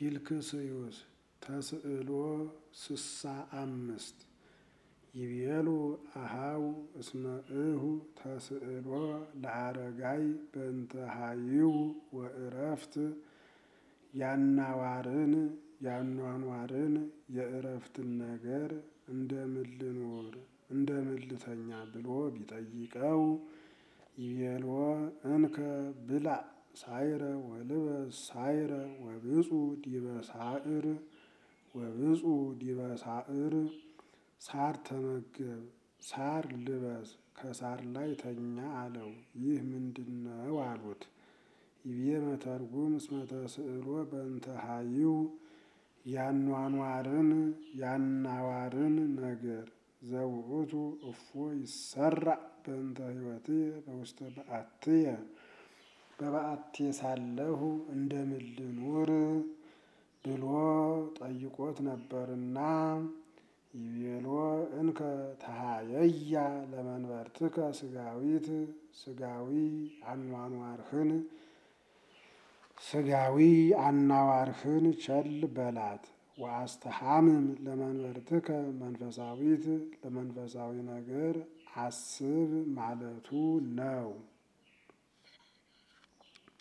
ፊልክስዩስ ተስዕሎ ስሳ አምስት ይቤሉ አሃው እስመ እሁ ተስዕሎ ለአረጋይ በእንተ ሀይው ወእረፍት ያናዋርን ያኗኗርን የእረፍትን ነገር እንደምን ልኑር እንደምን ልተኛ ብሎ ቢጠይቀው ይቤልዎ እንከ ብላዕ ሳይረ ወልበስ ሳይረ ወብፁ ዲበ ሳዕር ወብፁ ዲበ ሳዕር ሳር ተመገብ ሳር ልበስ ከሳር ላይ ተኛ አለው። ይህ ምንድነው አሉት። ይቤ መተርጉም እስመ ተስዕሎ በእንተ ሀይው ያኗኗርን ያናዋርን ነገር ዘውእቱ እፎ ይሰራዕ በእንተ ሕይወትየ በውስተ በዓትየ በበዓቴ ሳለሁ እንደምን ልኑር ብሎ ጠይቆት ነበርና ይቤሎ እንከ ተሃየያ ለመንበርትከ ስጋዊት ስጋዊ አኗኗርህን ስጋዊ አናዋርህን ቸል በላት ወአስተሃምም ለመንበርትከ መንፈሳዊት ለመንፈሳዊ ነገር አስብ ማለቱ ነው።